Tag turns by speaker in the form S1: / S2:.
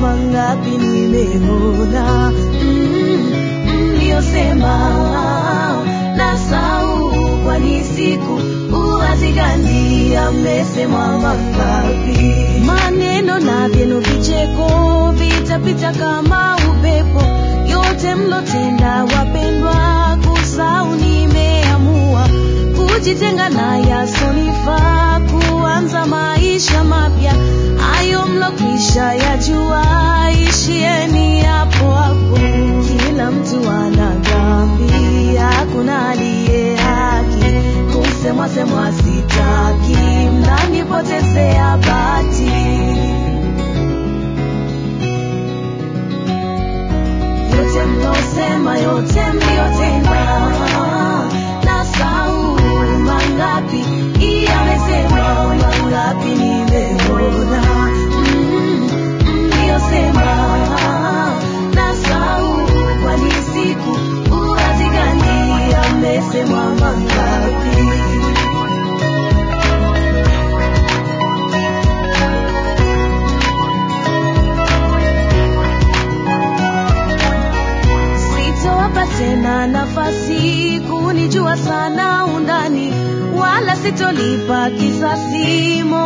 S1: mangapi nimeona mm, mliosema nasau kwani siku uwazigandi amesemwa mangapi maneno na vyenu vicheko vitapita kama upepo yote mlotenda wapendwa kusau nimeamua kujitenga na yasonifaa kuanza maisha mapya hayo mlokwisha yajua ishieni hapo hapo kila mtu ana dhambi hakuna aliye haki kusemwa semwa sitaki mnanipotezea bati yote mlosema yote mliotenda na sau mangapi iyamesema mangapi nimeona Mm, mliosema na sau kwani siku uwazigani amesemwa mangapi sitowapa tena nafasi kunijua sana undani wala sitolipa kisasi mo